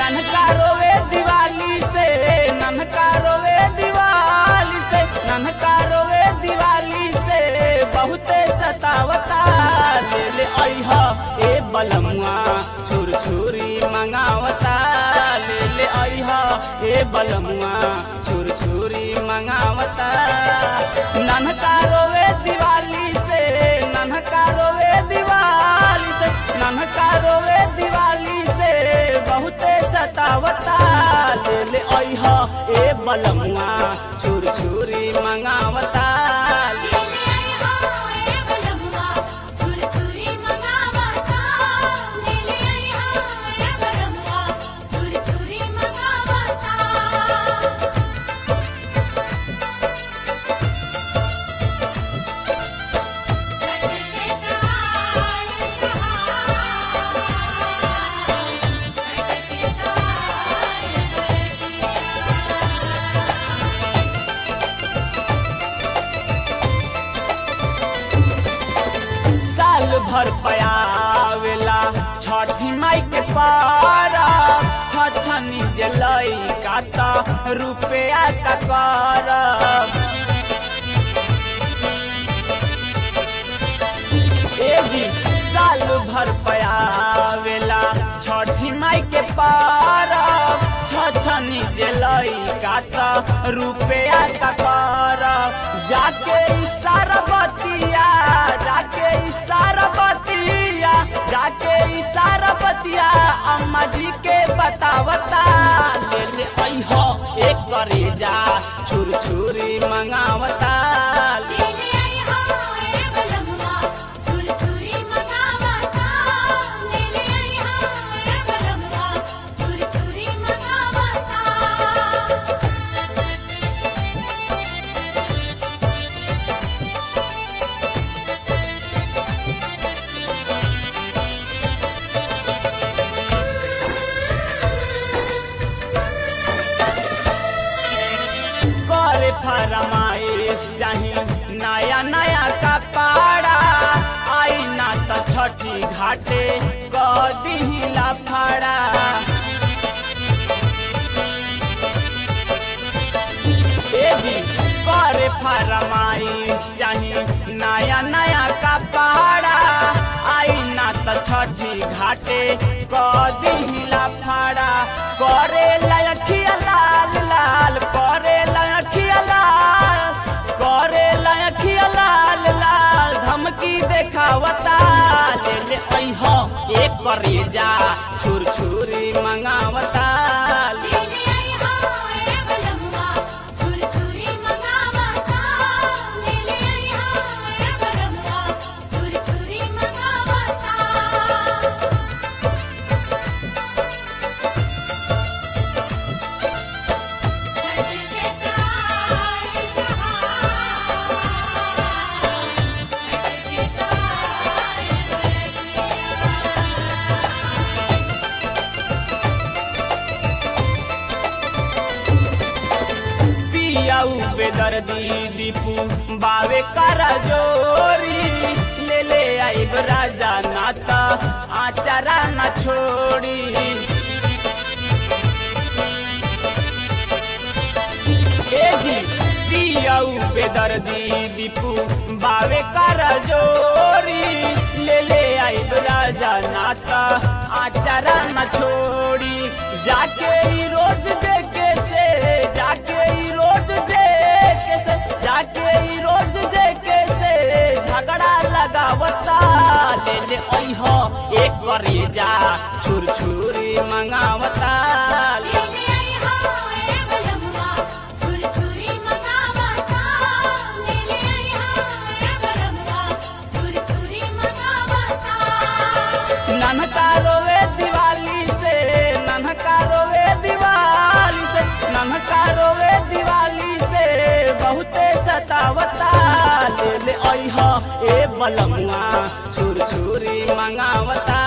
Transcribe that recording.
ननका रोवे दिवाली से ननका रोवे दिवाली से ननका रोवे दिवाली से बहुते सतावता ले ले अइहा ए बलमुआ छुर छुरी मंगावता ले ले अइहा ए बलमुआ छुर छुरी मंगावता ननका रोवे दिवाली से ननका रोवे दिवाली से ननका रोवे दिवाली से बहुते सतावता ले ले अइहा ए बलमुआ छुर छुरी मंगावता ले ले आई हो ए बलमुआ छुर छुरी मंगावता ले ले आई हो ए बलमुआ छुर छुरी मंगावता साल भर पयावेला छठी माई के पारा छछनी जलई काता रुपया का कर ए जी साल भर पयावेला छठी माई के पारा छछनी जलई काता रुपया का कर जाके इशारा बतिया जाके इशारा बतिया जाके इशारा बतिया अम्मा जी के बतावता ले ले अइहो एक करे जा छुर छुरी मंगावता ले ले ले आई हो ए बलमुआ छुर छुरी मंगावता ले ले आई हो ए बलमुआ छुर छुरी मंगावता करे फरमाइश चाही नया नया कपड़ा आई ना त छठी घाटे क दिहिला फड़ा ए जी करे फरमाइश चाही नया नया कपड़ा आई ना त छठी घाटे क दिहिला फड़ा करे लयखिया लाल लाल करे लयखिया लाल करे लयखिया लाल लाल धमकी देखावता ले ले अइहो एक करे जा छुर छुरी मंगावता ले ले ले आई हो ए बलमुआ छुर छुरी मंगावता ले ले आई हो ए बलमुआ छुर छुरी मंगावता पियाऊ बेदर्दी दीपू बावे करा जोरी ले ले आइब राजा नाता आचारा न छोड़ी ए जी पियाऊ बेदर्दी दीपू बावे करा जोरी ले ले आइब राजा नाता आचारा न छोड़ी जाके ई रोज देखे से जाके ई रोज देखे से जाके ई रोज देखे से झगड़ा लगावता ले ले अइहो एक करे जा छुर छुरी मंगावता ले ले ले आई हो ए बलमुआ छुर छुरी मंगावता ले ले आई हो ए बलमुआ छुर छुरी मंगावता ननका रोवे दिवाली से ननका रोवे दिवाली से ननका रोवे दिवाली से बहुते सतावता ले ले अइहा ए बलमुआ छुर छुरी मंगावता